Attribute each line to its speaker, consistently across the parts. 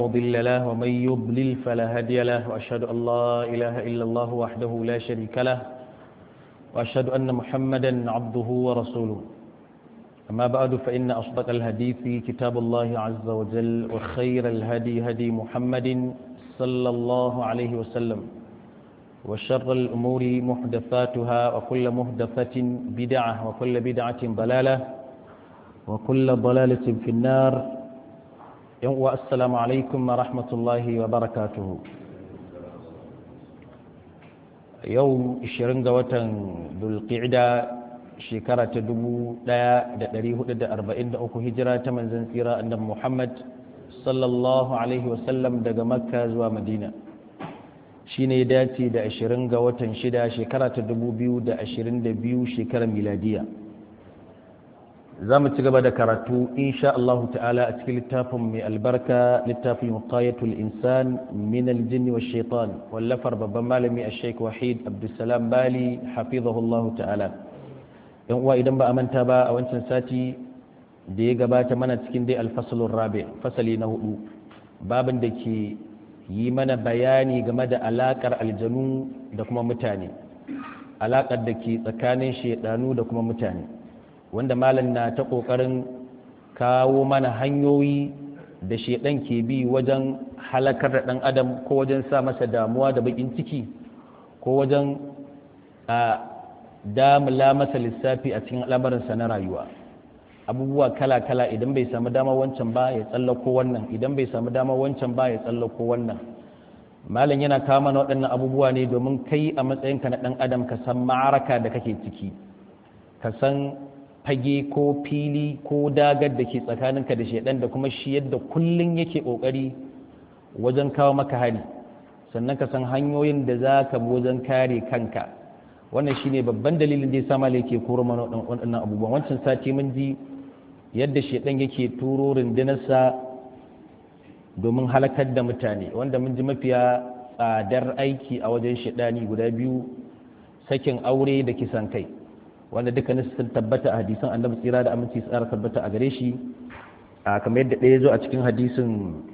Speaker 1: مضل له ومن يضلل فلا هادي له وأشهد أن لا إله إلا الله وحده لا شريك له وأشهد أن محمدا عبده ورسوله أما بعد فإن أصدق الحديث كتاب الله عز وجل وخير الهدي هدي محمد صلى الله عليه وسلم وشر الأمور محدثاتها وكل محدثة بدعة وكل بدعة ضلالة وكل ضلالة في النار والسلام عليكم ورحمة الله وبركاته يوم الشرنق وتن ذو القعدة shekara ta dubu ɗaya da ɗari hudu da arba'in da uku hijira ta manzan tsira annabi muhammad sallallahu alaihi wasallam daga makka zuwa madina shi ne dace da ashirin ga watan shida shekara ta dubu biyu da ashirin da biyu shekarar miladiya za mu ci gaba da karatu insha Allah ta'ala a cikin littafin mai albarka littafin muqayatul insan min aljin wa shaitan wallafar babban malami a sheik wahid abdulsalam bali hafizahullahu ta'ala yan uwa idan ba a manta ba a wancan sati da ya gabata mana cikin dai alfasalun rabi fasali na hudu babin da ke yi mana bayani game da alakar aljanu da kuma mutane alakar da ke tsakanin shaidanu da kuma mutane wanda malam na ta kokarin kawo mana hanyoyi da shaidan ke bi wajen halakar da dan adam ko wajen sa masa damuwa da bakin ciki ko wajen a damula masa lissafi a cikin al'amarinsa na rayuwa abubuwa kala-kala idan bai samu dama wancan ba ya tsallako wannan idan bai samu dama wancan ba ya tsallako wannan malam yana kawo mana waɗannan abubuwa ne domin kai a matsayinka na ɗan adam ka san ma'araka da kake ciki ka san fage ko fili ko dagar da ke tsakaninka da shaidan da kuma shi yadda kullum yake ƙoƙari wajen kawo maka hari sannan ka san hanyoyin da za ka bi wajen kare kanka wannan shine babban dalilin da ya sama yake koro mana waɗannan abubuwan wancan sati mun ji yadda shedan yake turo rundunarsa domin halakar da mutane wanda mun ji mafiya tsadar aiki a wajen shedani guda biyu sakin aure da kisan kai wanda dukkanin sun tabbata a hadisan annabi tsira da aminci tsara tabbata a gare shi kamar yadda ɗaya zo a cikin hadisin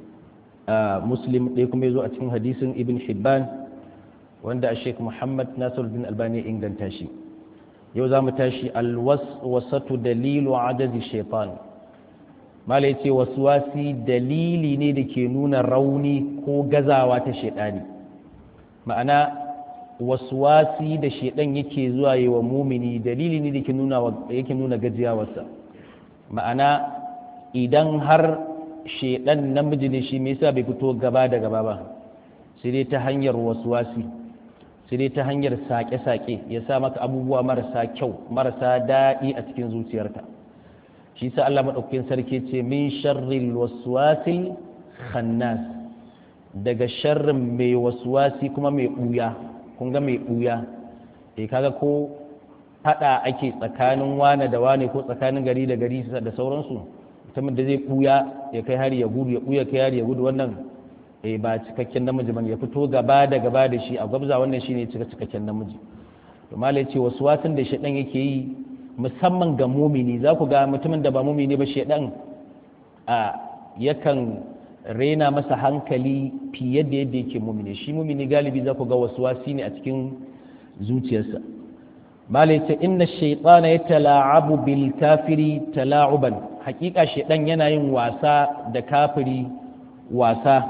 Speaker 1: muslim ɗaya kuma ya zo a cikin hadisin ibn hibban wanda a sheik muhammad nasiruddin albani inganta shi yau za mu tashi alwaswasatu dalilu ajazi shaitan mala ya ce waswasi dalili ne da ke nuna rauni ko gazawa ta shaidani ma'ana waswasi da shaidan yake zuwa yi wa mumini dalili ne da yake nuna gajiyawarsa ma'ana idan har shaidan namiji ne shi me yasa bai fito gaba da gaba ba sai dai ta hanyar waswasi sai dai ta hanyar sake-sake ya sa maka abubuwa marasa kyau marasa daɗi a cikin zuciyarka shi sa Allah maɗaukakin sarki ce min sharril waswasil khannas daga sharrin mai waswasi kuma mai ɓuya kun ga mai ɓuya eh kaga ko faɗa ake tsakanin wane da wane ko tsakanin gari da gari da sauransu mutumin da zai ɓuya ya kai hari ya gudu ya ɓuya kai hari ya gudu wannan eh ba cikakken namiji bane ya fito gaba da gaba da shi a gwabza wannan shine cika cikakken namiji to malai ce wasu wasan da shedan yake yi musamman ga mumini za ku ga mutumin da ba mumini ba shedan a yakan rena masa hankali fiye da yadda yake mumini shi mumini galibi za ku ga wasu wasi ne a cikin zuciyarsa malai ce inna shaytana yatala'abu bil kafiri tala'uban hakika shedan yana yin wasa da kafiri wasa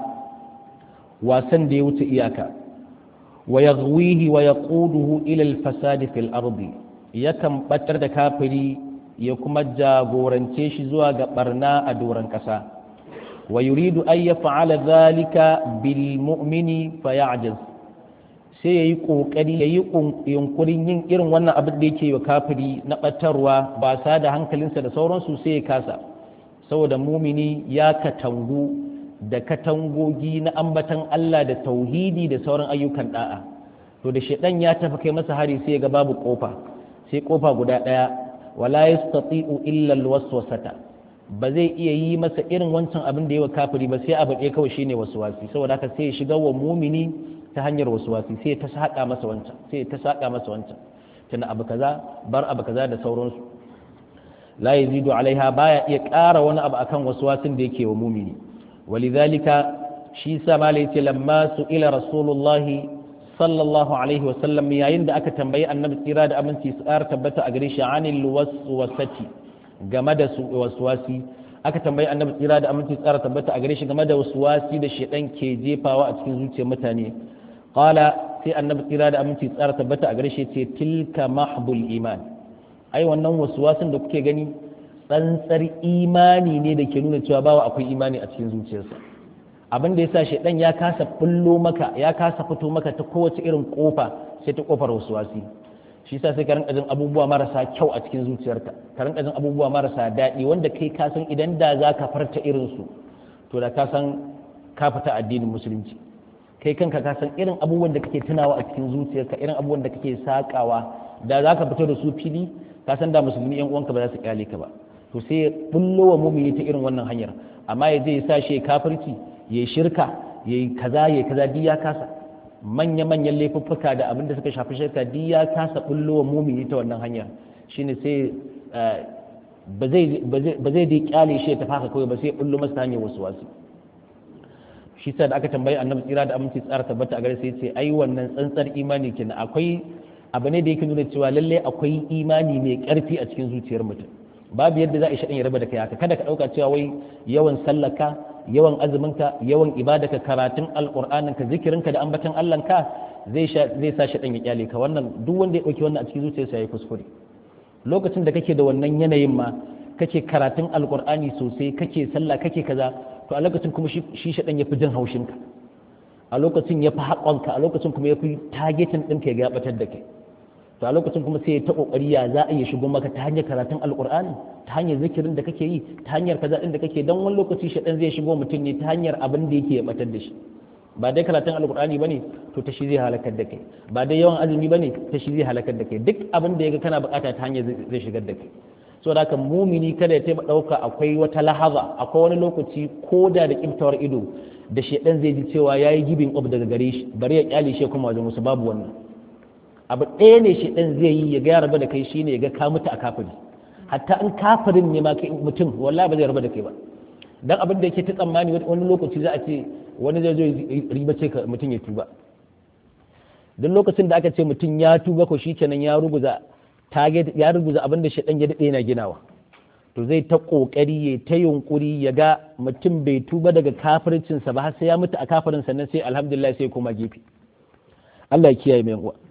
Speaker 1: wasan da ya wuce iyaka wa ya wa ya ƙuduhu ilal fasadi fil ardi yakan batar da kafiri ya kuma jagorance shi zuwa ga barna a doron ƙasa wa yuridu an ya fa'ala zalika bil mu'mini fa ya'jaz sai yayi kokari yayi yunkurin yin irin wannan abin da yake wa kafiri na batarwa ba sa da hankalinsa da sauransu sai ya kasa saboda mumini ya katangu da katangogi na ambatan Allah da tauhidi da sauran ayyukan da'a to da shedan ya tafi kai masa hari sai ga babu kofa sai kofa guda daya wala yastati'u illa alwaswasata ba zai iya yi masa irin wancan abin da yawa kafiri ba sai abu ɗaya kawai shine waswasi saboda haka sai ya shiga wa mumini ta hanyar waswasi sai ta saka masa wancan sai ta saka masa wancan tana abu kaza bar abu kaza da sauransu la yazidu alaiha baya iya ƙara wani abu akan waswasin da yake wa mumini walidhalika shi sa mala yace lamma su ila rasulullahi sallallahu alaihi wasallam yayin da aka tambayi annabi tsira da aminci su ƙara tabbata a gare shi anil waswasati game da su waswasi aka tambayi annabi tsira da aminci tsara tabbata a gare shi game da waswasi da shedan ke jefawa a cikin zuciyar mutane qala sai annabi tsira da aminci tsara tabbata a gare shi ce tilka mahbul iman ai wannan waswasin da kuke gani tsantsar imani ne da ke nuna cewa bawa akwai imani a cikin zuciyarsa abin da yasa shedan ya kasa bullo maka ya kasa fito maka ta kowace irin kofa sai ta kofar waswasi shi sa sai ka rinka jin abubuwa marasa kyau a cikin zuciyarka ka rinka jin abubuwa marasa daɗi wanda kai ka san idan da za ka farta irin su to da ka san ka fita addinin musulunci kai kanka ka san irin abubuwan da kake tunawa a cikin zuciyarka irin abubuwan da kake sakawa da za ka fito da su fili ka san da musulmi yan uwanka ba za su kyale ka ba to sai ya bullo wa mumini ta irin wannan hanyar amma ya je ya sa shi kafirci ya yi shirka ya yi kaza ya yi kaza duk ya kasa manya-manyan laifuffuka da abin da suka shafi shirka duk ya kasa bullo wa mumini ta wannan hanya shine sai ba zai dai kyale shi ya tafi haka kawai ba sai bullo masa hanyar wasu wasu shi sa da aka tambayi annabi tsira da aminci tsara tabbata a gare sai ce ai wannan tsantsar imani kenan akwai abu ne da yake nuna cewa lalle akwai imani mai karfi a cikin zuciyar mutum babu yadda za a shaɗin ya raba da kai haka kada ka ɗauka cewa wai yawan sallaka yawan azuminka yawan ibadaka karatun alƙur'aninka zikirinka da ambatan allahnka zai zai sa shaɗin ya kyale ka wannan duk wanda ya ɗauki wannan a cikin zuciyarsa ya kuskure lokacin da kake da wannan yanayin ma kake karatun alƙur'ani sosai kake sallah kake kaza to a lokacin kuma shi shaɗin ya fi jin haushinka a lokacin ya fi haƙonka a lokacin kuma ya fi tagetin ɗinka ya gabatar da kai to a lokacin kuma sai ta kokari ya za a iya shigo maka ta hanyar karatun alkur'ani ta hanyar zikirin da kake yi ta hanyar kaza din da kake dan wani lokaci shaɗan zai shigo mutum ne ta hanyar abin da yake batar da shi ba dai karatun alkur'ani bane to ta shi zai halakar da kai ba dai yawan azumi bane ta shi zai halakar da kai duk abin da yaga kana bukata ta hanyar zai shigar da kai so da haka mumini kada ya taɓa ɗauka akwai wata lahaza akwai wani lokaci ko da da kiftawar ido da shaɗan zai ji cewa ya yi gibin up daga gare shi bari ya kyale shi kuma wajen wasu babu wannan abu ɗaya ne shi ɗan zai yi ya ga raba da kai shine ya ga ka mutu a kafiri hatta in kafirin ne ma kai mutum wallahi ba zai raba da kai ba dan abin da yake ta tsammani wani lokaci za a ce wani zai zo ribace ka mutum ya tuba duk lokacin da aka ce mutum ya tuba ko shikenan ya ruguza target ya ruguza abin da shedan ya dade yana ginawa to zai ta kokari ya ta yunkuri ya ga mutum bai tuba daga kafircinsa ba har sai ya mutu a kafirin sannan sai alhamdulillah sai koma gefe Allah ya kiyaye mai uwa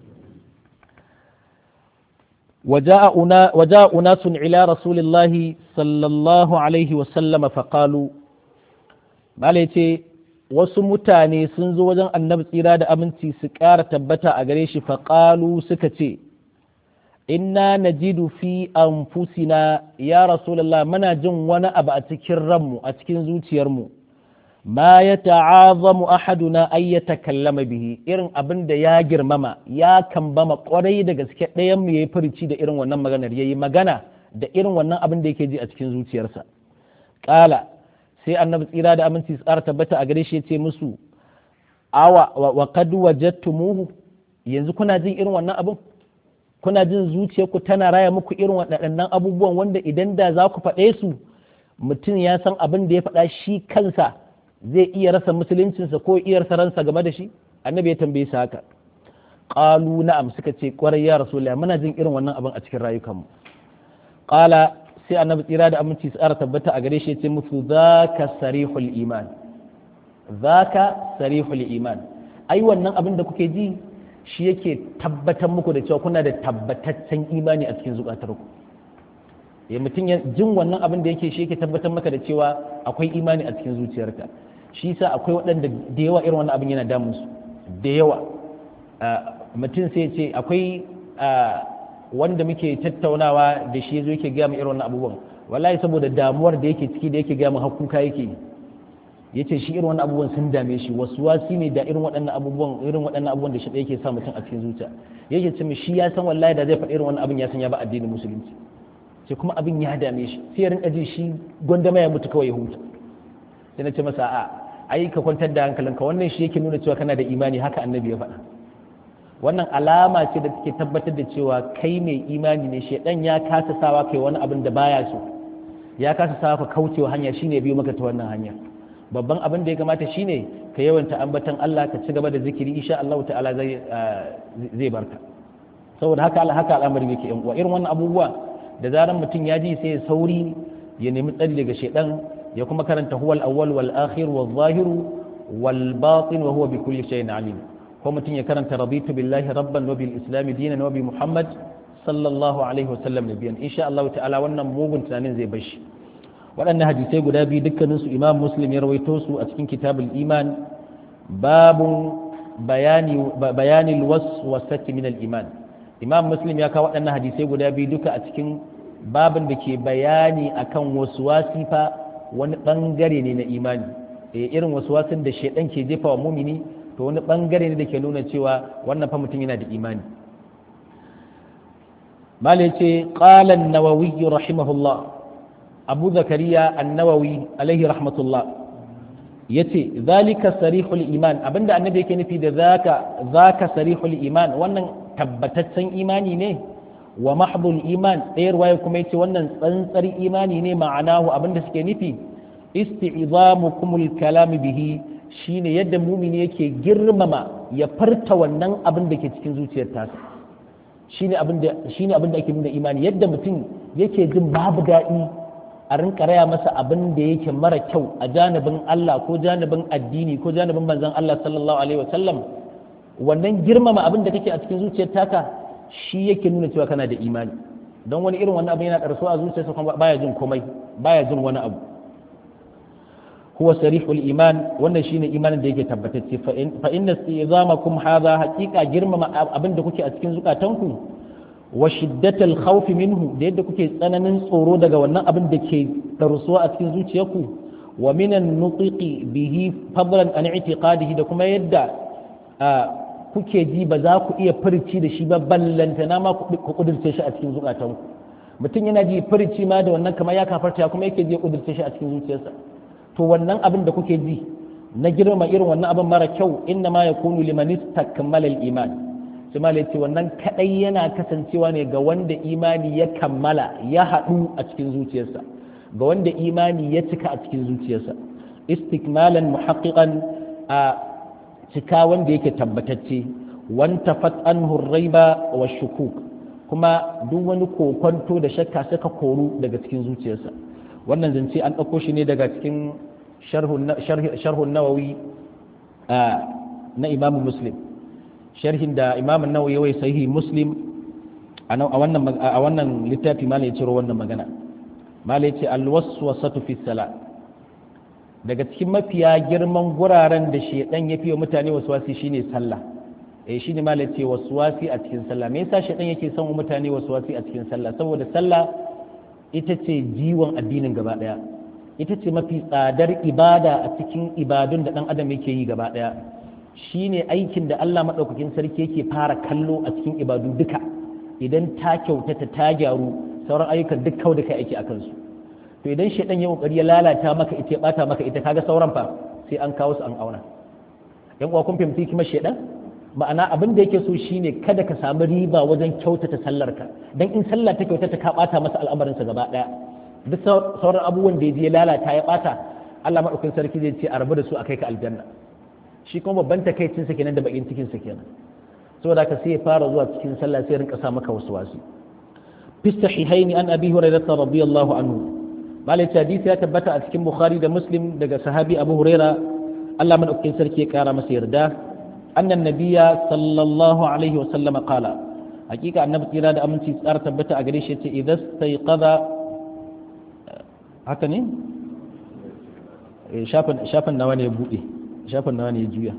Speaker 1: وجاء, أنا وجاء أناس إلى رسول الله صلى الله عليه وسلم فقالوا malace wasu mutane sun zo wajen annabi tsira da aminci su ƙara tabbata a gare shi faƙalu suka ce inna najidu fi anfusina ya rasulullah muna jin wani abu a cikin ranmu a cikin zuciyarmu ma ya ta'azamu ahaduna ay yatakallama bihi irin abin da ya girmama ya kambama kwarai da gaske ɗayan mu yayi furici da irin wannan maganar yayi magana da irin wannan abin da yake ji a cikin zuciyarsa qala sai annabi tsira da aminci tsara tabbata a gare shi yace musu awa wa qad wajadtumuhu yanzu kuna jin irin wannan abin kuna jin zuciyarku tana raya muku irin waɗannan abubuwan wanda idan da za ku faɗe su mutum ya san abin da ya faɗa shi kansa zai iya rasa musuluncinsa ko iya rasa ransa game da shi annabi ya tambaye su haka qalu na'am suka ce kwarai ya rasulullah muna jin irin wannan abin a cikin rayukanmu qala sai annabi tsira da aminci su tsara tabbata a gare shi ya ce musu zaka sarihul iman zaka sarihul iman ai wannan abin da kuke ji shi yake tabbatar muku da cewa kuna da tabbataccen imani a cikin zukatarku ya mutum ya jin wannan abin da yake shi yake tabbatar maka da cewa akwai imani a cikin zuciyarka shi sa akwai waɗanda da yawa irin wannan abin yana damun su da yawa mutum sai ce akwai wanda muke tattaunawa da shi zo yake gaya mu irin wannan abubuwan wallahi saboda damuwar da yake ciki da yake gaya mu hakuka yake yace shi irin wannan abubuwan sun dame shi wasu wasi ne da irin waɗannan abubuwan irin waɗannan abubuwan da shi yake sa mutum a cikin zuciya yake ce shi ya san wallahi da zai faɗi irin wannan abin ya san ya ba addinin musulunci sai kuma abin ya dame shi sai ya rinka ji shi gwandama ya mutu kawai ya huta sai na ce masa a ai ka kwantar da hankalinka wannan shi yake nuna cewa kana da imani haka annabi ya faɗa wannan alama ce da take tabbatar da cewa kai mai imani ne shedan ya kasa sawa kai wani abin da baya so ya kasa sawa ka kaucewa hanya shine biyo maka ta wannan hanya babban abin da ya kamata shine ka yawanta ambatan Allah ka ci gaba da zikiri insha Allah ta'ala zai zai barka saboda haka Allah haka al'amari yake yan uwa irin wannan abubuwa da zaran mutum ya ji sai ya sauri ya nemi tsari daga shedan ya kuma karanta huwal awwal wal akhir wal zahir wal batin wa huwa bi kulli shay'in alim ko mutum ya karanta raditu billahi rabban wa bil islam dinan wa bi muhammad sallallahu alaihi wa sallam nabiyan insha Allah ta'ala wannan mugun tunanin zai bashi waɗannan hadisai guda biyu dukkaninsu imam muslim ya rawaito su a cikin kitabul iman babun bayani waswasati min al-iman imam muslim ya kawo waɗannan hadisai guda biyu duka a cikin babin da ke bayani akan waswasi fa wani bangare ne na imani irin waswasin da shaidan ke jefa wa mumini to wani bangare ne da ke nuna cewa wannan fa mutum yana da imani malai ce qala an-nawawi rahimahullah abu zakariya an-nawawi alaihi rahmatullah yace zalika sarihul iman abinda annabi yake nufi da zaka zaka sarihul iman wannan tabbataccen imani ne wa mahdul iman ɗayar waye kuma yace wannan tsantsar imani ne ma'anahu abinda suke nufi isti'zamukumul kalam bihi shine yadda mumini yake girmama ya farta wannan abin da ke cikin zuciyar tasa shine abin da shine abin da ake nuna imani yadda mutum yake jin babu daɗi a rinka raya masa abin da yake mara kyau a janibin Allah ko janibin addini ko janibin manzon Allah sallallahu alaihi wasallam wannan girmama abin da kake a cikin zuciyar taka shi yake nuna cewa kana da imani don wani irin wannan abin yana karso a zuciyarsa kuma baya jin komai baya jin wani abu huwa sarihul iman wannan shine imanin da yake tabbatacce fa inna istizamakum hadha haqiqa girmama abin da kuke a cikin zukatanku wa shiddatal khawf minhu da yadda kuke tsananin tsoro daga wannan abin da ke darsuwa a cikin zuciyarku wa minan nutiqi bihi fadlan an i'tiqadihi da kuma yadda kuke ji ba za ku iya furci da shi ba ballantana ma ku kudurce shi a cikin zukatanku mutum yana ji furci ma da wannan kamar ya kafarta kuma yake ji kudurce shi a cikin zuciyarsa to wannan abin da kuke ji na girma irin wannan abin mara kyau inna ma yakunu liman istakmala al-iman sai ma ce wannan kadai yana kasancewa ne ga wanda imani ya kammala ya haɗu a cikin zuciyarsa ga wanda imani ya cika a cikin zuciyarsa istikmalan muhaqqiqan a cika wanda yake tabbatacce wanta fat anhu raiba wa shukuk kuma duk wani kokonto da shakka suka koru daga cikin zuciyarsa wannan zance an ɗauko shi ne daga cikin sharhun nawawi na imamu muslim sharhin da imamun nawawi yawai sahihi muslim a wannan littafi ma ya ciro wannan magana ma ya ce alwaswasatu fi sala daga cikin mafiya girman guraren da shedan ya fiye mutane waswasi shine sallah eh shine ma ya ce waswasi a cikin sallah me yasa shedan yake son mutane waswasi a cikin sallah saboda sallah ita ce jiwon addinin gaba ɗaya ita ce mafi tsadar ibada a cikin ibadun da ɗan adam yake yi gaba ɗaya shi ne aikin da Allah maɗaukakin sarki yake fara kallo a cikin ibadu duka idan ta kyautata ta gyaru sauran ayyukan duk kau da kai aiki a kansu to idan shaidan ya kokari ya lalata maka ita ya bata maka ita kaga sauran fa sai an kawo su an auna yan uwa kun fahimci kuma shaidan ma'ana abin da yake so shine kada ka samu riba wajen kyautata sallarka dan in sallah ta kyautata ka bata masa al'amarinsa gaba daya duk sauran abubuwan da ya lalata ya bata Allah madaukakin sarki zai ce a rabu da su akai ka aljanna shi kuma babban takaicin sa kenan da bakin cikin sa kenan saboda ka sai ya fara zuwa cikin sallah sai rinka sa maka wasu wasu fi sahihain an abi hurairah radiyallahu anhu malai hadisi ya tabbata a cikin bukhari da muslim daga sahabi abu hurairah Allah madaukakin sarki ya kara masa yarda أن النبي صلى الله عليه وسلم قال حقيقة النبي تيرا دا أمنتي سار تبتا أغريش إذا استيقظ haka ne shafin nawa ne ya buɗe shafin nawa ne ya juya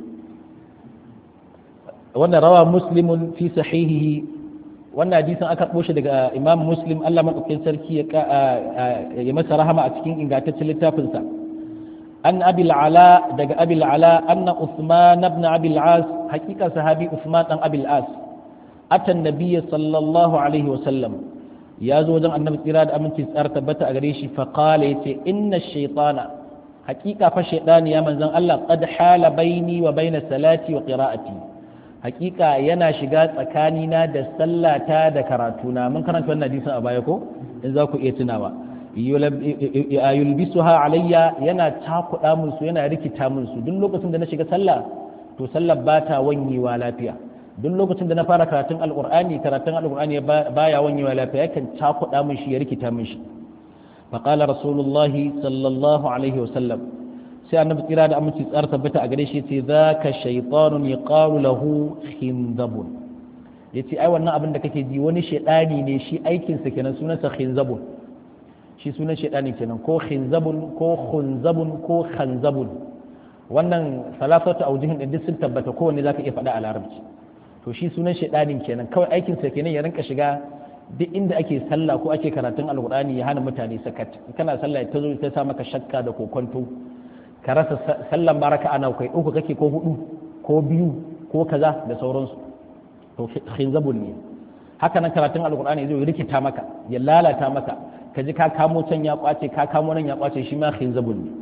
Speaker 1: wannan rawa muslimun fi sahihihi wannan hadisin aka ɓoshe daga imam muslim allah maɗaukin sarki ya masa rahama a cikin ingantaccen littafinsa an abil ala daga abil ala anna usman ibn abil as hakika sahabi usman dan abil as atan nabiyyi sallallahu alaihi wa sallam ya zo wajen annabi tsira da aminci tsara tabbata a gare shi fa qala yace inna shaytana hakika fa shaytani ya manzon Allah qad hala baini wa baina salati wa qira'ati hakika yana shiga tsakanina da sallata da karatuna mun karanta wannan hadisin a baya ko in za ku iya tunawa yulbisuha alayya yana takuɗa min su yana rikita min su duk lokacin da na shiga sallah to sallar ba ta wanyewa lafiya duk lokacin da na fara karatun alqur'ani karatun alqur'ani baya wanyewa lafiya yakan takuɗa min shi ya rikita min shi faqala rasulullahi sallallahu alaihi wasallam sai annabi tsira da aminci tsara tabbata a gare shi ce zaka shaytanun yaqalu lahu khinzabun yace ai wannan abin da kake ji wani shedani ne shi aikinsa kenan sunansa khinzabun shi sunan shaidani kenan ko khinzabun ko khunzabun ko khanzabun wannan salafatu aujihin din sun tabbata kowanne zaka iya faɗa a larabci to shi sunan shaidanin kenan kawai aikin sa kenan ya rinka shiga duk inda ake sallah ko ake karatun alqur'ani ya hana mutane sakat kana sallah ta zo ta sa maka shakka da kokonto ka rasa sallan baraka ana kai uku kake ko hudu ko biyu ko kaza da sauransu to khinzabun ne haka nan karatun alqur'ani zai rikita maka ya lalata maka ka ji ka kamo can ya kwace ka kamo nan ya kwace shi ma khinzabun ne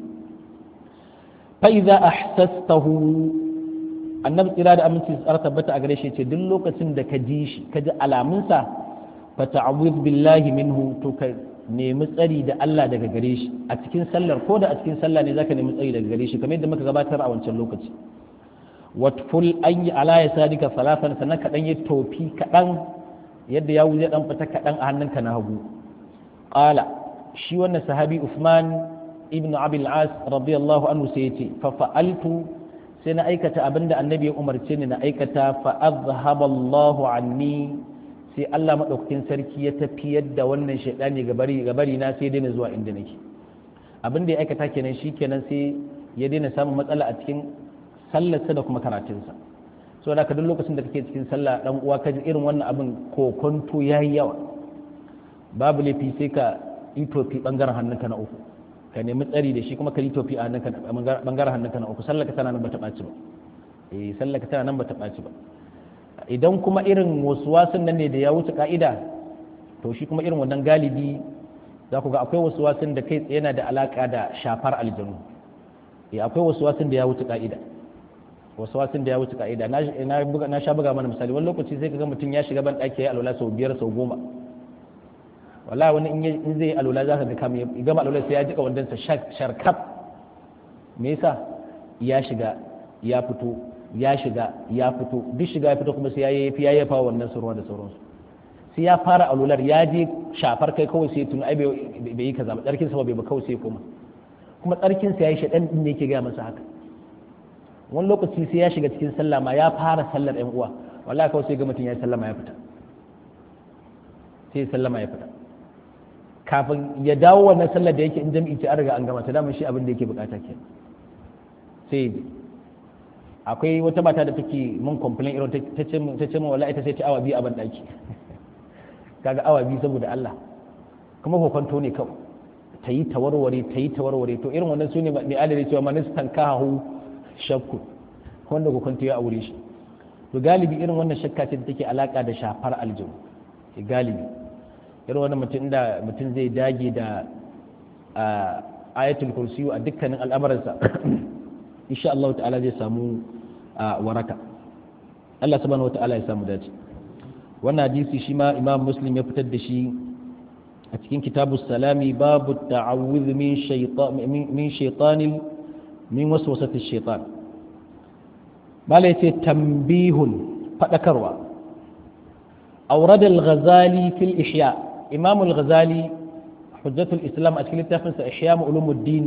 Speaker 1: fa idza ahsastahu annabi tsira da aminci tsara tabbata a gare shi ce duk lokacin da ka ji shi ka ji alamunsa fa ta'awudh billahi minhu to ka nemi tsari da Allah daga gare shi a cikin sallar ko da a cikin sallah ne zaka nemi tsari daga gare shi kamar yadda muka gabatar a wancan lokaci watful an yi ala ya sadika salafan sannan kaɗan yi tofi kaɗan yadda ya wuce ɗan fita kaɗan a hannunka na hagu qala shi wannan sahabi Uthman ibn Abil As radiyallahu anhu sai yace fa fa'altu sai na aikata abinda annabi ya umarce ni na aikata fa azhaba Allah anni sai Allah madaukakin sarki ya tafiyar da wannan shaydani gabari gabari na sai daina zuwa inda nake abin da ya aikata kenan shikenan sai ya daina samun matsala a cikin sallarsa da kuma karatunsa so da ka duk lokacin da kake cikin sallah dan uwa ka ji irin wannan abin kokonto yayi yawa babu laifi sai ka yi tofi bangaren hannunka na uku ka nemi tsari da shi kuma ka yi tofi a hannunka bangaren hannunka na uku sallar ka tana nan bata ɓaci ba eh sallar ka tana nan bata ɓaci ba idan kuma irin wasan nan ne da ya wuce ka'ida to shi kuma irin wannan galibi za ku ga akwai wasan da kai tsaye yana da alaka da shafar aljanu eh akwai wasan da ya wuce ka'ida wasan da ya wuce ka'ida na sha buga mana misali wani lokaci sai ka ga mutum ya shiga ban ɗaki ya alwala sau biyar sau goma wala wani in zai alwala za ka ga kam ya gama alwala sai ya jika wandansa sharkaf me yasa ya shiga ya fito ya shiga ya fito duk shiga ya fito kuma sai ya yi ya yafa wannan surwa da sauransu sai ya fara alwalar ya je shafar kai kawai sai tun ai bai yi kaza ba tsarkin sa bai ba kawai sai koma kuma tsarkin sa yayi shaɗan din ne yake ga masa haka wani lokaci sai ya shiga cikin sallah ma ya fara sallar ɗan uwa wallahi kawai sai ga mutum ya sallama ya fita sai sallama ya fita kafin ya dawo wannan sallar da yake in jami'i ce an riga an gama ta dama shi abin da yake bukata ke sai akwai wata mata da take mun complain irin ta ce ta ce wallahi ita sai ta awa biyu a ban daki kaga awa biyu saboda Allah kuma kokonto ne kawai ta yi tawarware ta yi tawarware to irin wannan sune mai adalci cewa manistan kahu shakku wanda kokonto ya aure shi to galibi irin wannan shakka ce da take alaka da shafar aljihu galibi irin wani mutum da mutum zai dage da ayatul kursiyu a dukkanin al'amuransa insha Allah ta'ala zai samu waraka Allah subhanahu wata'ala ya samu dace wannan hadisi shi ma imam muslim ya fitar da shi a cikin kitabu salami babu ta'awudh min shaytan min shaytanil min waswasati shaytan bala yace tambihun fadakarwa أورد الغزالي في الإحياء إمام الغزالي حجة الإسلام أشكال التافنس إحياء علوم الدين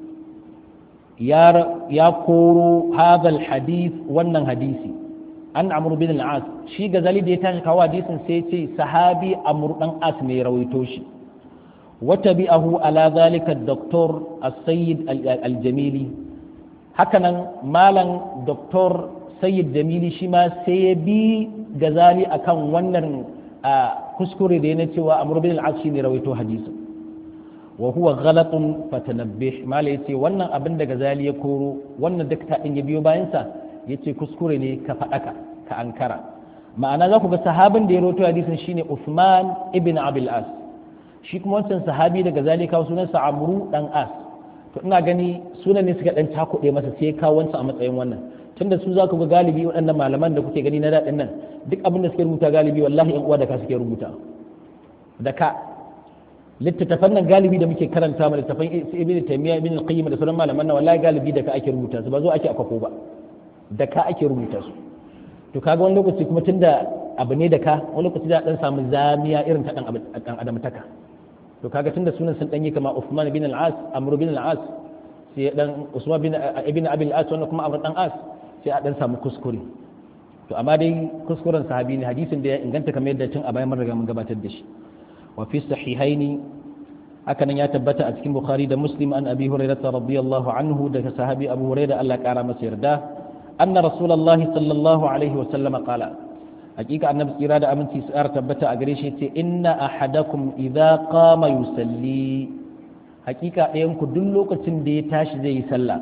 Speaker 1: يا كورو هذا الحديث ونن حديثي أن عمرو بن العاص شي غزالي دي تاشي كوا حديث سيتي صحابي عمرو بن العاص ne rawaitoshi وتبعه على ذلك الدكتور السيد الجميلي هكذا مالا دكتور سيد جميلي شما سيبي gazali akan wannan kuskure da yana cewa amr bin al-as shine rawaito hadisi wa huwa ghalatun fatanabbih mala yace wannan abin da gazali ya koro wannan dakta din ya biyo bayan sa yace kuskure ne ka fadaka ka ankara ma'ana za ku ga sahabin da ya rawaito hadisin shine Uthman ibn Abil As shi kuma wancan sahabi da gazali kawo sunansa Amru dan As to ina gani sunan ne suka dan takuɗe masa sai kawo wancan a matsayin wannan tunda su za ku ga galibi waɗannan malaman da kuke gani na daɗin nan duk abin da suke rubuta galibi wallahi yan uwa da ka suke rubuta da ka littattafan nan galibi da muke karanta ma littattafan ibn taymiya ibn al-qayyim da sauran malaman nan wallahi galibi da ka ake rubuta su ba zo ake akwako ba da ka ake rubuta su to kaga wani lokaci kuma tunda abu ne da ka wani lokaci da dan samu zamiya irin ta dan dan adam taka to kaga tunda sunan sun danyi kama Uthman bin al-As Amr bin al-As sai dan Usman bin ibn Abi al-As wannan kuma Amr dan As sai a dan samu kuskure to amma dai kuskuren sahabi ne hadisin da ya inganta kamar yadda tun a bayan mun riga mun gabatar da shi wa fi sahihaini haka nan ya tabbata a cikin Bukhari da Muslim an Abi Hurairah radiyallahu anhu daga sahabi Abu Hurairah Allah kara masa yarda anna Rasulullah sallallahu alaihi wa sallam qala hakika annabi tsira da aminci su tabbata a gare shi ce inna ahadakum idza qama yusalli hakika ɗayan ku duk lokacin da ya tashi zai yi sallah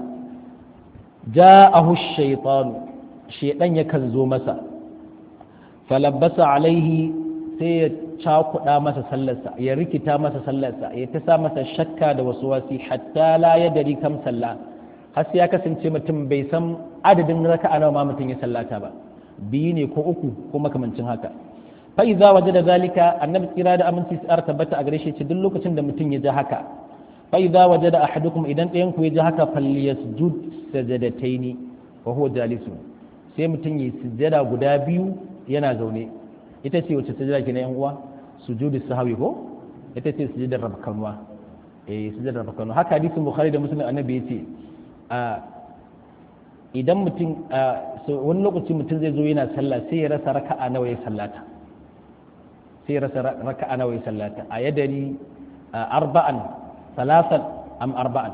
Speaker 1: ja'ahu shaytanu shaydan yakan zo masa falabbasa alaihi sai ya cakuɗa masa sallarsa ya rikita masa sallarsa ya ta sa masa shakka da wasu wasi hatta la ya dari kam sallah har sai ya kasance mutum bai san adadin raka'a nawa ma mutum ya sallata ba biyu ne ko uku ko makamancin haka fa idza wajada zalika annabi tsira da aminci tsar tabbata a gare shi ce duk lokacin da mutum ya ji haka fa idza wajada ahadukum idan ɗayan ku ya ji haka falyasjud sajadataini wa huwa jalisun sai mutum yi sujjada guda biyu yana zaune ita ce wacce sujjada ke na yan uwa sujudu sahawi ko ita ce sujjadar rabkanwa eh sujjadar rabkanwa haka hadisin bukhari da muslim annabi yace a idan mutum wani lokaci mutum zai zo yana sallah sai ya rasa raka'a nawa ya sallata sai ya rasa raka'a nawa ya sallata a yadari arba'an salasan am arba'an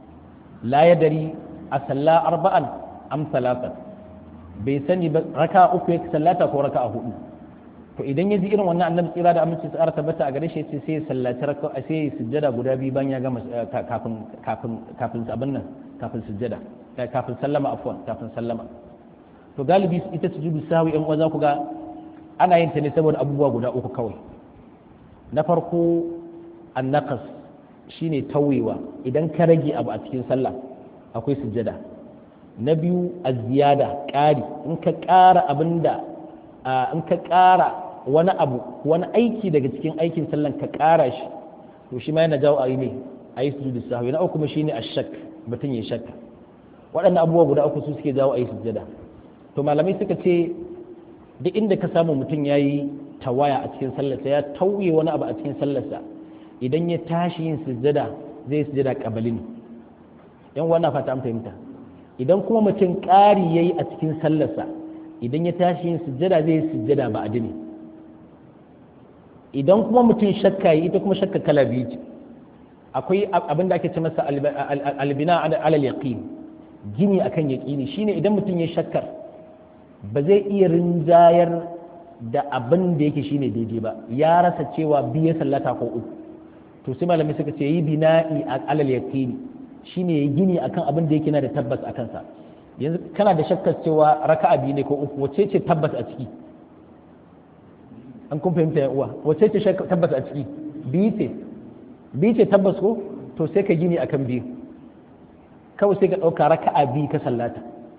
Speaker 1: la yadari a salla arba'an am salasan bai sani ba raka uku ya sallata ko raka hudu to idan ya ji irin wannan annabi tsira da aminci tsara tabbata a gare shi sai sai ya sallaci raka sai ya sujjada guda biyu bayan ya gama kafin kafin kafin abin nan kafin sujjada kafin sallama afwan kafin sallama to galibi ita sujudu sahwi yan uwa za ku ga ana yin ta ne saboda abubuwa guda uku kawai na farko annaqas shine tawewa idan ka rage abu a cikin sallah akwai sujjada na biyu a ziyada ƙari in ka ƙara abin da in ka ƙara wani abu wani aiki daga cikin aikin sallan ka ƙara shi to shi ma yana jawo a yi ne a yi sujudu sahwi na uku kuma shine ashak mutum ya shakka waɗannan abubuwa guda uku su suke jawo a yi sujjada to malamai suka ce duk inda ka samu mutum ya yi tawaya a cikin sallarsa ya tauye wani abu a cikin sallarsa idan ya tashi yin sujjada zai sujjada kabali ne yan wannan fata an fahimta idan kuma mutum ƙari ya yi a cikin sallarsa idan ya tashi yin sujjada zai yi sujjada ba adini idan kuma mutum shakka yi ita kuma shakka kala biyu ce akwai abin da ake ce masa albina alal yaqin gini akan yaqini shine idan mutum ya shakkar ba zai iya rinjayar da abin da yake shine daidai ba ya rasa cewa biye sallata ko uku to sai malami suka ce yi bina'i alal yaqini shine ya gini akan abin da yake na da tabbas a kansa yanzu kana da shakkar cewa raka'a biyu ne ko uku wace ce tabbas a ciki an kun fahimta ya uwa wace ce tabbas a ciki biyu ce biyu ce tabbas ko to sai ka gini akan biyu kawai sai ka ɗauka raka'a biyu ka sallata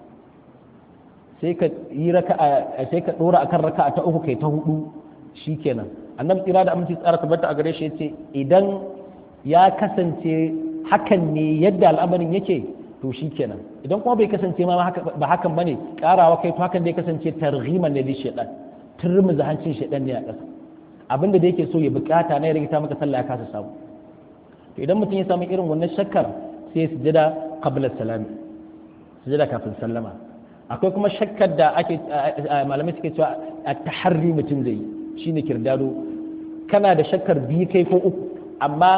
Speaker 1: sai ka yi raka'a sai ka ɗora akan raka'a ta uku kai ta hudu shikenan annabi tsira da aminci tsara tabbata a gare shi yace idan ya kasance hakan ne yadda al'amarin yake to shi kenan idan kuma bai kasance ma ba hakan bane karawa kai to hakan da ya kasance targhiman ne li shaytan turmuza hancin shaytan ne a ƙasa abinda da yake so ya bukata na ya rage ta maka sallah ya kasa samu to idan mutum ya samu irin wannan shakkar sai ya sujada qabla salami sujada kafin sallama akwai kuma shakkar da ake malamai suke cewa a taharri mutum zai yi shine kirdado kana da shakkar biyu kai ko uku amma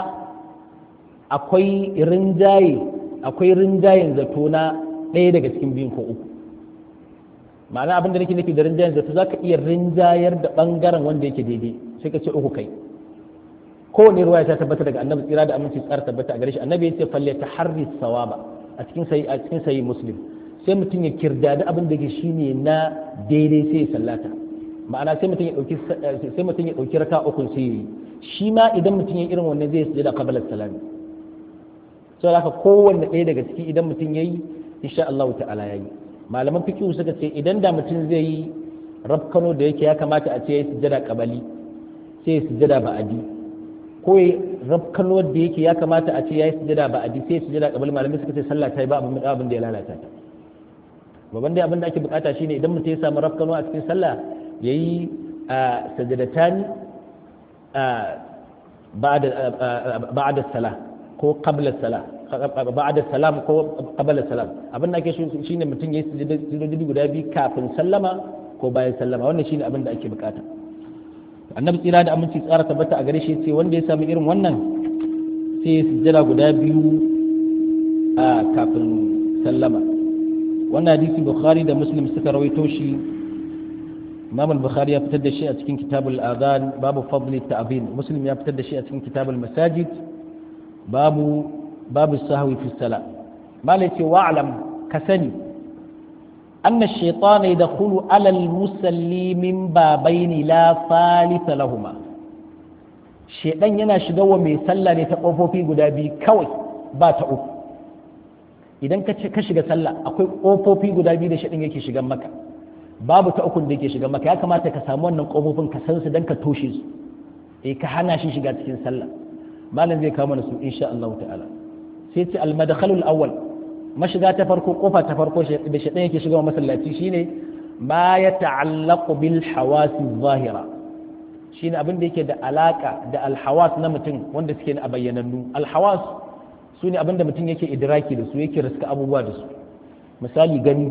Speaker 1: akwai rinjaye akwai rinjayen zato na ɗaya daga cikin biyun ko uku ma'ana abin da nake nufi da rinjayen zato za ka iya rinjayar da ɓangaren wanda yake daidai sai ka ce uku kai kowane ruwaya ta tabbata daga annabi tsira da aminci tsara tabbata a gare shi annabi ya ce falle ta harri sawaba a cikin sayi a cikin sayi muslim sai mutum ya kirdadi abin da yake shine na daidai sai ya sallata ma'ana sai mutum ya dauki sai mutum ya dauki raka uku sai yi shi ma idan mutum ya irin wannan zai sujada qabla salami sau haka kowanne ɗaya daga ciki idan mutum ya yi insha Allah ta'ala ya yi malaman fikihu suka ce idan da mutum zai yi rafkano da yake ya kamata a ce ya yi sujada kabali sai ya sujada ba'adi ko ya rafkanuwar da yake ya kamata a ce ya yi sujada ba a sai ya sujada kabali malamai suka ce sallah ta yi ba abin abin da ya lalata ta babban dai abin da ake bukata shine idan mutum ya samu rafkanuwa a cikin sallah yayi sajadatani ba'da salah ko qabla salah ba'da salam ko qabla salam abin da ake shine mutum yayi sujudodi guda biyu kafin sallama ko bayan sallama wannan shine abin da ake bukata annabi tsira da aminci tsara tabbata a gare shi ce wanda ya samu irin wannan sai ya sujjada guda biyu a kafin sallama wannan hadisi bukhari da muslim suka rawaito shi imam al-bukhari ya fitar da shi a cikin kitabul adhan babu fadli ta'bin muslim ya fitar da shi a cikin kitabul masajid babu babu sahwi fi sala malai ce wa'lam ka sani أن الشيطان يدخل على المسلي من بابين لا ثالث لهما شيطان yana shiga wa mai sallah ne ta ƙofofi guda biyu kawai ba ta uku idan ka shiga sallah akwai ƙofofi guda biyu da shaitan yake shigan maka babu ta ukun da yake shigan maka ya kamata ka samu wannan ƙofofin ka san su dan ka toshe su eh ka hana shi shiga cikin sallah malam zai kawo mana su insha Allah ta'ala sai ce al-madkhalul awwal mashiga ta farko kofa ta farko da shaɗan yake shiga masallaci shine ma ya ta'allaqu bil hawasi zahira shine abin da yake da alaka da alhawas na mutum wanda suke a bayyanannu alhawas su ne abin da mutum yake idraki da su yake riska abubuwa da su misali gani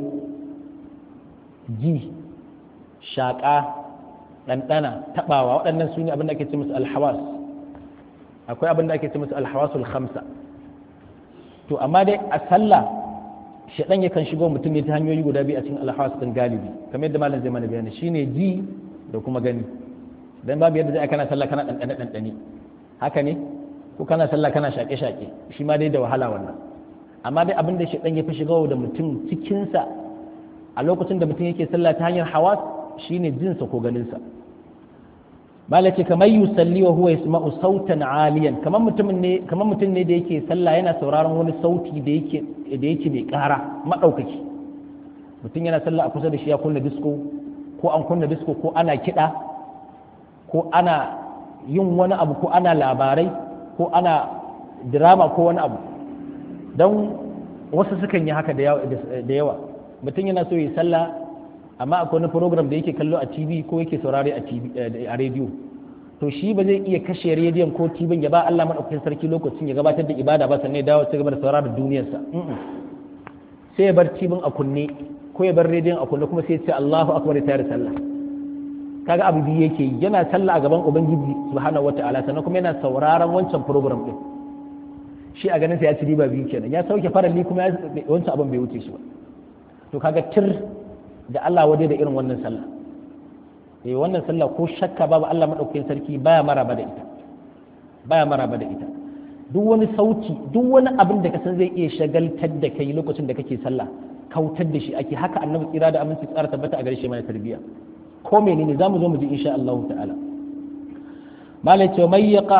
Speaker 1: ji shaƙa ɗanɗana taɓawa waɗannan su ne abin da ake ce musu alhawas akwai abin da ake ce musu alhawasul khamsa to amma dai a sallah shaɗan yakan shigo mutum ne ta hanyoyi guda biyu a cikin alhawas ɗin galibi kamar yadda malam zai mana bayani shine ji da kuma gani dan babu yadda zai kana sallah kana ɗanɗane ɗanɗane haka ne ko kana sallah kana shaƙe shaƙe shi ma dai da wahala wannan amma dai abin da shaɗan ya fi shigo da mutum cikinsa a lokacin da mutum yake sallah ta hanyar hawas shine jinsa ko ganinsa bala ce kamar yusalli wa huwa yasma'u sautan aliyan kamar mutum ne kamar mutum ne da yake sallah yana sauraron wani sauti da yake da yake mai ƙara madaukaki mutum yana sallah a kusa da shi ya kunna disco ko an kunna disco ko ana kiɗa ko ana yin wani abu ko ana labarai ko ana drama ko wani abu don wasu sukan yi haka da yawa mutum yana so yi sallah amma akwai wani program da yake kallo a tv ko yake saurare a rediyo to shi ba zai iya kashe rediyon ko tv ya ba Allah madaukakin sarki lokacin ya gabatar da ibada ba sannan ya dawo ci gaba da saurara duniyarsa sai ya bar tv a kunne ko ya bar rediyon a kunne kuma sai ya ce Allahu akbar ya tayar sallah kaga abu biyu yake yi yana sallah a gaban ubangiji subhanahu wataala sannan kuma yana sauraron wancan program din shi a ganin sa ya ci riba biyu kenan ya sauke faralli kuma wancan abin bai wuce shi ba to kaga tir da Allah waje da irin wannan sallah eh wannan sallah ko shakka babu Allah madaukakin sarki baya maraba da ita baya maraba da ita duk wani sauti duk wani abin da ka san zai iya shagaltar da kai lokacin da kake sallah kautar da shi ake haka annabi tsira da aminci tsara tabbata a gare shi mana tarbiyya ko menene zamu zo mu ji insha Allah ta'ala malai ce mai yaqa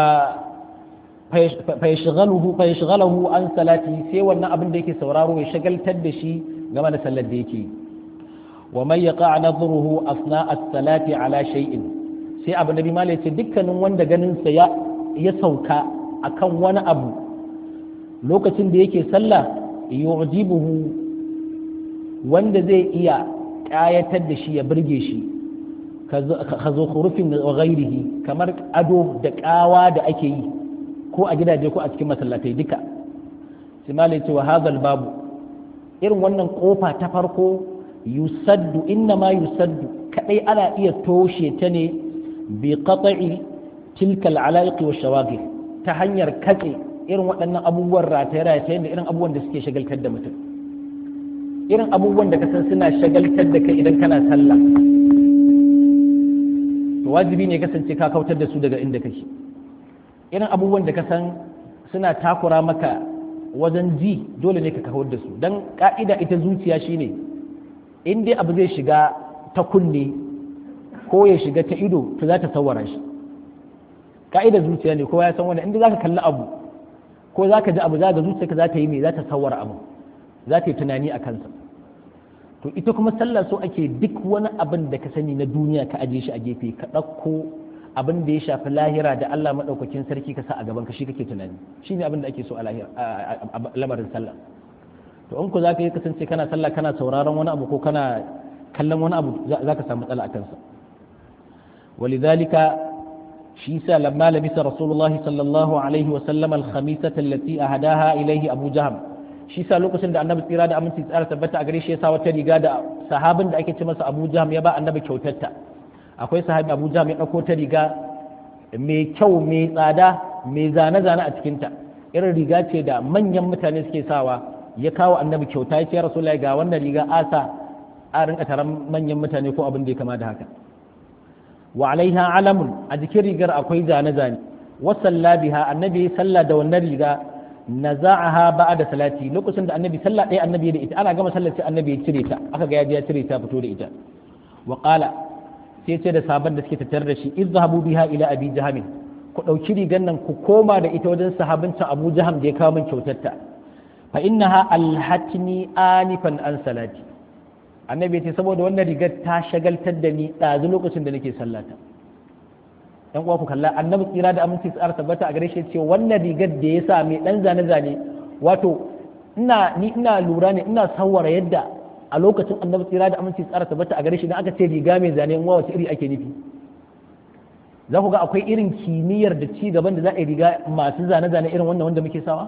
Speaker 1: fayashghaluhu fayashghaluhu an salati sai wannan abin da yake sauraro ya shagaltar da shi game da sallar da yake wa man yaqa nadhruhu asna as-salati ala shay'in sai abu nabi malai ce dukkanin wanda ganin sa ya ya sauka akan wani abu lokacin da yake sallah yu'jibuhu wanda zai iya kayatar da shi ya burge shi ka zo khurufin wa ghairihi kamar ado da kawa da ake yi ko a gidaje ko a cikin masallatai duka sai malai ce wa hadal babu irin wannan kofa ta farko yusaddu inna ma yusaddu kadai ana iya toshe ta ne bi qata'i tilka al'alaiq wa shawagil ta hanyar katse irin waɗannan abubuwan rataye-rataye da irin abubuwan da suke shagaltar da mutum irin abubuwan da ka san suna shagaltar da kai idan kana sallah to wajibi ne kasance ka kautar da su daga inda kake irin abubuwan da ka san suna takura maka wajen ji dole ne ka kawar da su don ka'ida ita zuciya shine in dai abu zai shiga ta kunne ko ya shiga ta ido to za ta sawara shi ka'ida zuciya ne kowa ya san wannan inda za ka kalli abu ko za ka ji abu za ga zuciyarka za ta yi mai za ta sawara abu za ta yi tunani a kansa to ita kuma sallah so ake duk wani abin da ka sani na duniya ka aje shi a gefe ka ɗauko abin da ya shafi lahira da Allah madaukakin sarki ka sa a gaban ka shi kake tunani shine abin da ake so a lahira a lamarin sallah to in ku za ka yi kasance kana sallah kana sauraron wani abu ko kana kallon wani abu za ka samu matsala a kansa walidhalika shi sa lamma labisa rasulullahi sallallahu alaihi wa sallam al-khamisata allati ahadaha ilayhi abu jahm shi sa lokacin da annabi tsira da aminci tsara tabbata a gare shi ya sa wata riga da sahabin da ake ce masa abu jahm ya ba annabi kyautarta akwai sahabi abu jahm ya dauko ta riga mai kyau mai tsada mai zane-zane a cikinta irin riga ce da manyan mutane suke sawa ya kawo annabi kyauta ya ce ya rasulullahi ga wannan riga asa a rinka taron manyan mutane ko abin da ya kama da haka wa alaiha alamun a jikin rigar akwai zane-zane wasalla biha annabi sallah da wannan riga naza'aha ba'da salati lokacin da annabi sallah ɗaya annabi da ita ana gama sallar sai annabi ya cire ta aka ga ya cire ta fito da ita wa qala sai ce da sabon da suke tattare da shi izhabu biha ila abi jahamin ku dauki rigar nan ku koma da ita wajen sahabincin abu jaham da ya kawo min kyautar ta fa innaha alhatni anifan an salati annabi ya ce saboda wannan rigar ta shagaltar da ni ɗazu lokacin da nake sallata yan uwa ku kalla annabi tsira da aminci tsara tabbata a gare shi ce wannan rigar da ya sa mai dan zane zane wato ina ni ina lura ne ina sawara yadda a lokacin annabi tsira da aminci tsara tabbata a gare shi idan aka ce riga mai zane wa wace iri ake nufi za ku ga akwai irin kimiyyar da ci gaban da za a yi riga masu zane zane irin wannan wanda muke sawa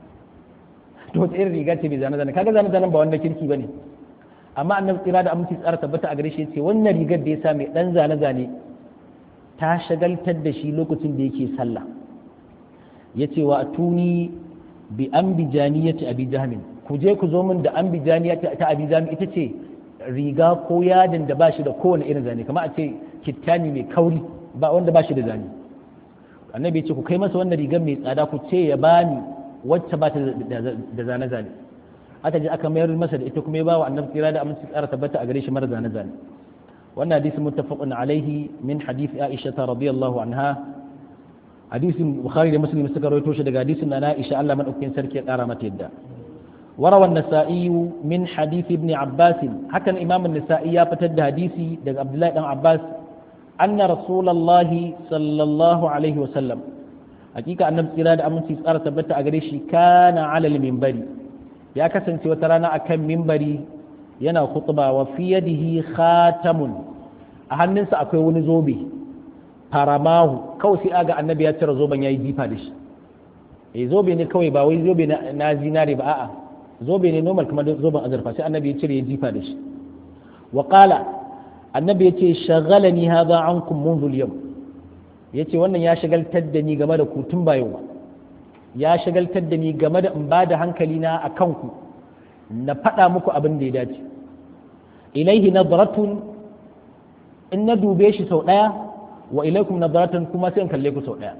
Speaker 1: to wace irin riga ce mai zane zane kaga zane zanen ba wanda kirki bane amma annabi tsira da aminci tsara tabbata a gare shi ce wannan rigar da ya sa mai dan zane zane ta shagaltar da shi lokacin da yake sallah ya ce wa tuni bi an bijaniyati abi jahmin ku je ku zo min da an bijaniyati ta abi jahmin ita ce riga ko yadin da ba shi da kowane irin zane kamar a ce kittani mai kauri ba wanda ba shi da zane annabi ya ce ku kai masa wannan rigar mai tsada ku ce ya bani wacce ba ta da zane zane aka je aka mayar masa da ita kuma ya ba wa annabi tsira da aminci tsara tabbata a gare shi mara zane zane wannan hadisi muttafaqun alaihi min hadith Aisha radiyallahu anha hadisin Bukhari da Muslim suka rawaito shi daga hadisin na Aisha Allah madaukakin sarki ya kara mata yadda وروى النسائي من حديث ابن عباس حكى الإمام النسائي فتد حديثي دق عبد الله بن عباس أن رسول الله صلى الله عليه وسلم حقيقة أن إرادة أمن تسأل ثبت أغريشي كان على المنبر يا كسن وترانا أكم منبري yana khutba wa fi yadihi khatamun a hannunsa akwai wani zobe faramahu kawai sai aga annabi ya cire zoben yayi jifa da shi eh zobe ne kawai ba wai zobe na zinare ba a'a zobe ne normal kamar zoben azurfa sai annabi ya cire ya jifa da shi wa qala annabi ya ce shagalani hadha ankum منذ اليوم yace wannan ya shagaltar da ni game da ku tun ba yau ba ya shagaltar da ni game da in ba da hankali na akan ku na faɗa muku abin da ya dace ilaihi nadratun in na dube shi sau ɗaya wa ilaikum nadratun kuma sai in kalle ku sau ɗaya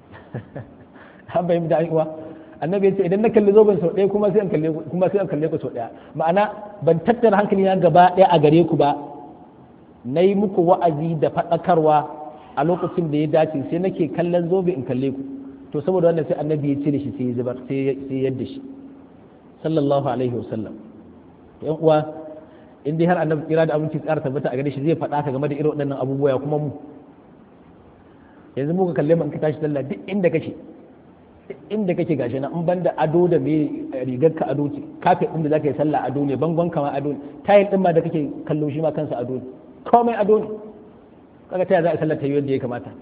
Speaker 1: an bayyana da uwa annabi ya ce idan na kalli zoben sau ɗaya kuma sai in kalle ku kuma sai in kalle ku sau ɗaya ma'ana ban tattara hankali na gaba ɗaya a gare ku ba na yi muku wa'azi da faɗakarwa a lokacin da ya dace sai nake kallon zobe in kalle ku to saboda wannan sai annabi ya cire shi sai ya zubar sai yadda shi sallallahu alaihi wasallam yan uwa in dai har annabi kira da abinci tsara tabbata a gare shi zai faɗa ka game da irin waɗannan abubuwa kuma mu yanzu muka kalle mu in ka tashi sallah duk inda kake inda kake gashi na in banda ado da me rigar ka ado ce kafet din da zaka yi sallah ado ne bangon ka ma ado ne tayil din ma da kake kallo shi ma kansa ado ne komai ado ne kaga ta za a sallar ta yi yadda ya kamata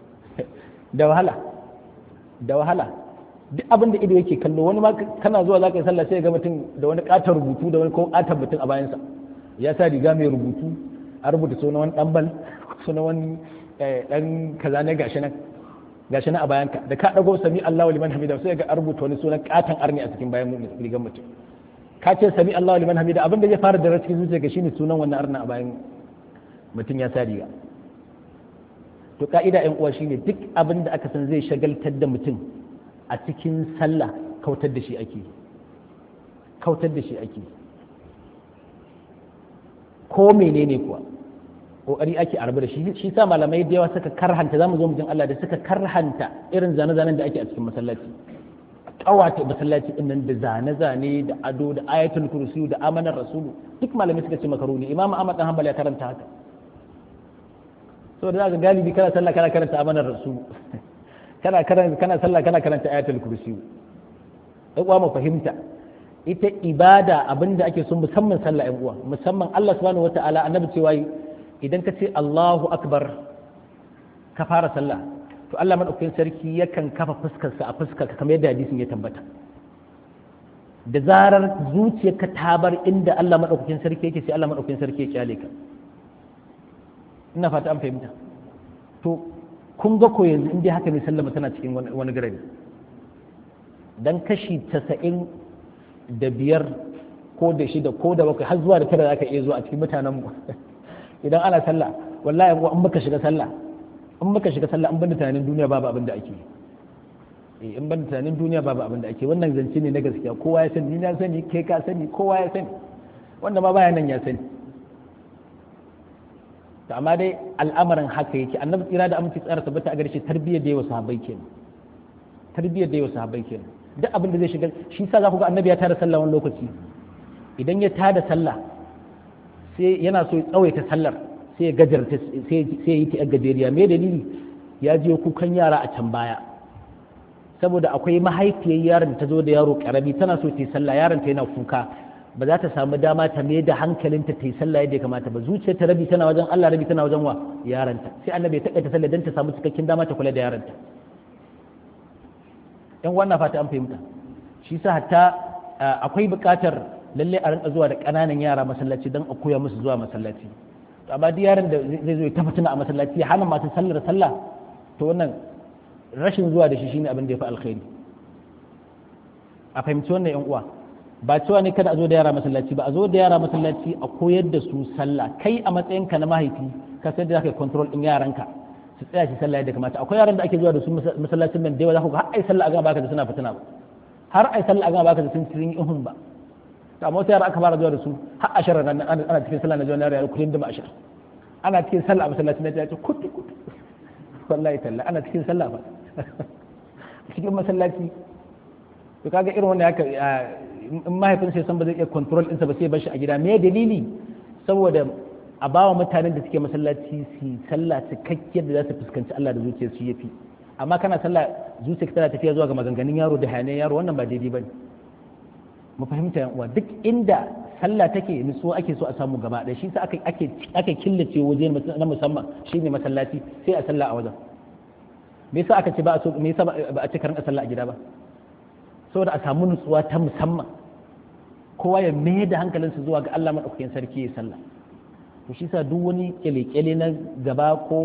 Speaker 1: da wahala da wahala duk abin da ido yake kallo wani ma kana zuwa zaka yi sallah sai ga mutum da wani katon rubutu da wani ko katon mutum a bayansa ya sa riga mai rubutu a rubuta sunan wani ɗanbal sunan wani ɗan kaza ne gashi nan gashi nan a bayanka da ka ɗago sami Allahu liman hamida sai ga a rubuta wani sunan katon arni a cikin bayan rigar mutum ka ce sami Allahu liman hamida abin da ya fara da cikin zuciya ga shine sunan wannan arna a bayan mutum ya sa riga to ka'ida yan uwa shine duk abin da aka san zai shagaltar da mutum a cikin sallah kautar da shi ake kautar da shi ake ko menene kuwa kokari ake arba da shi shi sa malamai da yawa suka karhanta zamu zo mu jin Allah da suka karhanta irin zane-zanen da ake a cikin masallaci kawata masallaci din nan da zane-zane da ado da ayatul kursi da amanar rasulu duk malamai suka ce makaru ne imam ahmad dan hanbal ya karanta haka saboda za ka galibi kana sallah kana karanta amanar rasu kana karanta kana sallah kana karanta ayatul kursi ɗan uwa mu fahimta ita ibada abinda ake so musamman sallah ɗan uwa musamman Allah subhanahu wataala annabi cewa idan ka ce Allahu akbar ka fara sallah to Allah madaukakin sarki yakan kafa fuskarsa a fuskar ka kamar yadda hadisin ya tabbata da zarar zuciyarka ta bar inda Allah madaukakin sarki yake sai Allah madaukakin sarki ya kyale ka ina fata an fahimta to kun ga ko yanzu inda haka ne sallama tana cikin wani garari dan kashi casa'in da biyar ko da shida ko da bakwai har zuwa da tara zaka iya zuwa a cikin mutanen mu idan ana sallah wallahi an baka shiga sallah in baka shiga sallah an banda tunanin duniya babu abin da ake eh in banda tunanin duniya babu abin da ake wannan zance ne na gaskiya kowa ya sani ni na sani kai ka sani kowa ya sani wanda ma baya nan ya sani to amma dai al'amarin haka yake annabi tsira da aminci tsara tabbata a garshe tarbiyyar da yawa sahabbai kenan tarbiyyar da yawa sahabbai kenan duk abin da zai shiga shi sa za ku ga annabi ya tada sallah wani lokaci idan ya tada sallah sai yana so ya tsawaita sallar sai ya gajarta sai ya yi ta gajeriya me dalili ya je kukan yara a can baya saboda akwai mahaifiyar yaron ta zo da yaro karami tana so ta yi sallah yaron ta yana kuka ba za ta samu dama ta mai da hankalinta ta yi sallah yadda ya kamata ba zuciyar ta rabi tana wajen Allah rabi tana wajen wa yaranta sai annabi ya takaita sallah dan ta samu cikakken dama ta kula da yaranta yan wannan fata an fahimta shi sa hatta akwai buƙatar lalle a rinka zuwa da ƙananan yara masallaci don a koya musu zuwa masallaci amma duk yaron da zai zo ya tafi a masallaci ya hana masu sallar sallah to wannan rashin zuwa da shi shine abin da ya fi alkhairi a fahimci wannan yan uwa ba cewa ne kada a zo da yara masallaci ba a zo da yara masallaci a koyar da su sallah kai a matsayinka na mahaifi ka san da zaka yi control din yaranka su tsaya shi sallah yadda kamata akwai yaran da ake zuwa da su masallacin nan da yawa za ku ga har ai sallah a gaba baka da suna fitina ba har ai sallah a gaba baka da sun cikin ihun ba to amma wata yara aka fara zuwa da su har ashirin nan ana cikin sallah na zuwa na yara kullum da ma'ashir ana cikin sallah a masallacin nan ya ce kutu kutu wallahi talla ana cikin sallah ba cikin masallaci to kaga irin wannan haka in mahaifin sai san ba zai iya control ɗinsa ba sai bar shi a gida me dalili saboda a ba wa mutanen da suke masallaci su sallah cikakkiyar da za su fuskanci Allah da zuciyar su yafi amma kana sallah zuciyar tana tafiya zuwa ga maganganun yaro da hayaniyar yaro wannan ba daidai bane mu fahimta yan uwa duk inda sallah take nutsuwa ake so a samu gaba ɗaya shi sa ake ake ake killace waje na musamman shine masallaci sai a sallah a wajen me yasa aka ce ba a so me yasa ba a ce karin sallah a gida ba saboda a samu nutsuwa ta musamman kowa ya mai da hankalinsa zuwa ga Allah madaukakin sarki ya sallah to shi sa duk wani kyale-kyale na gaba ko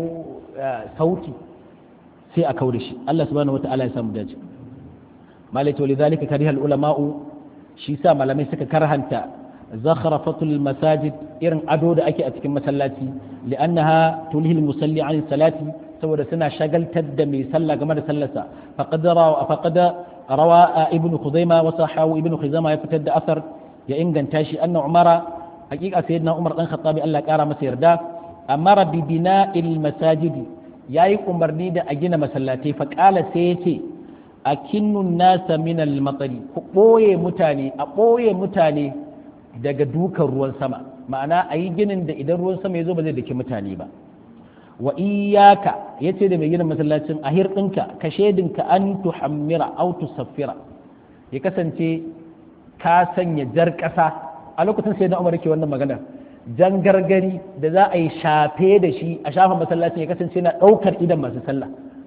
Speaker 1: sauti sai a kaure shi Allah subhanahu wata'ala ya samu dace malai to lidhalika kariha ulama'u shi sa malamai suka karhanta zakhrafatul masajid irin ado da ake a cikin masallaci li'annaha tulhil musalli an salati saboda suna shagaltar da mai sallah game da sallarsa faqad rawa faqad rawa ibnu khuzaima wa sahahu ibnu khuzaima ya fitar da asar ya inganta shi anna umara hakika sayyidina umar dan khattabi Allah kara masa yarda amara bi bina'il masajidi yayi umarni da a gina masallatai fa qala sai yace akinnun nasa min al-matari ku boye mutane a boye mutane daga dukan ruwan sama ma'ana a yi ginin da idan ruwan sama ya zo ba zai daki mutane ba wa iyaka yace da mai gina masallacin a hirɗinka ka shedinka an tuhammira au tusaffira ya kasance ka sanya jar ƙasa a lokacin sai na umar ke wannan magana jan gargari da za a yi shafe da shi a shafa masallacin ya kasance na ɗaukar idan masu sallah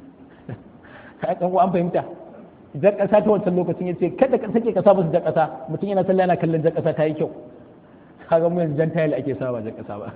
Speaker 1: an fahimta jan ƙasa ta wancan lokacin ya ce kada ka sake kasa musu jan ƙasa mutum yana sallah yana kallon jan ƙasa ta yi kyau kaga mu yanzu jan tayil ake sawa jan ƙasa ba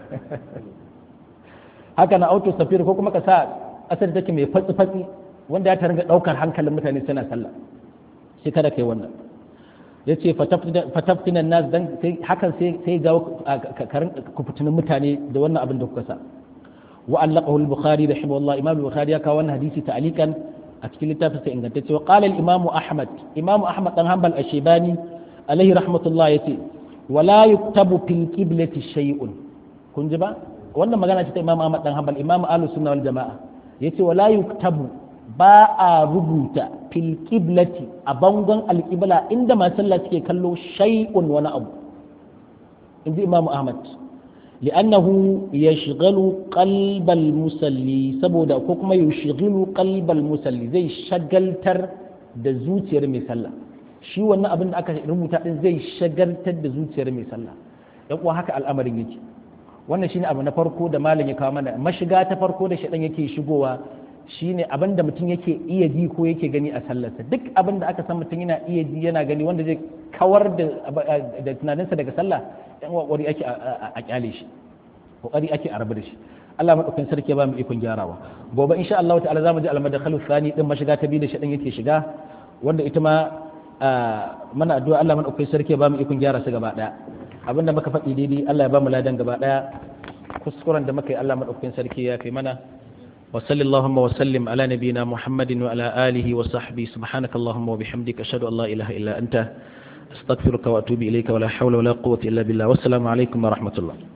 Speaker 1: haka na auto safir ko kuma ka sa asali take mai fatsi fatsi wanda ya ta ringa ɗaukar hankalin mutane suna sallah sai kada kai wannan ya ce fataftinan nas dan hakan sai jawo karin kufutinin mutane da wannan abin da kuka sa wa allaqahu al-bukhari rahimahullah imam al-bukhari ya kawo wannan hadisi ta'alikan a cikin littafin sa ingantacce wa qala al-imam ahmad imam ahmad dan hanbal ash-shaybani alaihi rahmatullah yace wala yuktabu fil qiblati shay'un kun ji ba wannan magana ce ta imam ahmad dan hanbal imam ahlus sunna wal jamaa yace wala yuktabu ba a rubuta fil qiblati a bangon alƙibla inda masu sallah suke kallo shay'un wani abu inji imamu ahmad li'annahu yashghalu qalbal musalli saboda ko kuma yashghalu qalbal musalli zai shagaltar da zuciyar mai sallah shi wannan abin da aka rubuta din zai shagaltar da zuciyar mai sallah yan uwa haka al'amarin yake wannan shine abu na farko da malam ya kawo mana mashiga ta farko da shaɗan yake shigowa shine abin da mutum yake iya ji ko yake gani a sallarsa duk abin da aka san mutum yana iya ji yana gani wanda zai kawar da tunaninsa daga sallah yan kokari ake a kyale shi kokari ake a rabu da shi Allah madaukakin sarki ya ba mu ikon gyarawa gobe insha Allah ta'ala zamu ji al-madkhalu thani din mashiga ta biyu da shaɗan yake shiga wanda ita ma mana addu'a Allah madaukakin sarki ya ba mu ikon gyara su gaba daya abinda muka faɗi daidai Allah ya ba mu ladan gaba ɗaya kuskuren da muka yi Allah maɗaukakin sarki ya kai mana wa sallallahu wa sallim ala nabiyina muhammadin wa ala alihi wa sahbi subhanaka allahumma wa bihamdika ashhadu an la ilaha illa anta astaghfiruka wa atubu ilayka wa la hawla wa la quwwata illa billah wassalamu alaikum wa rahmatullah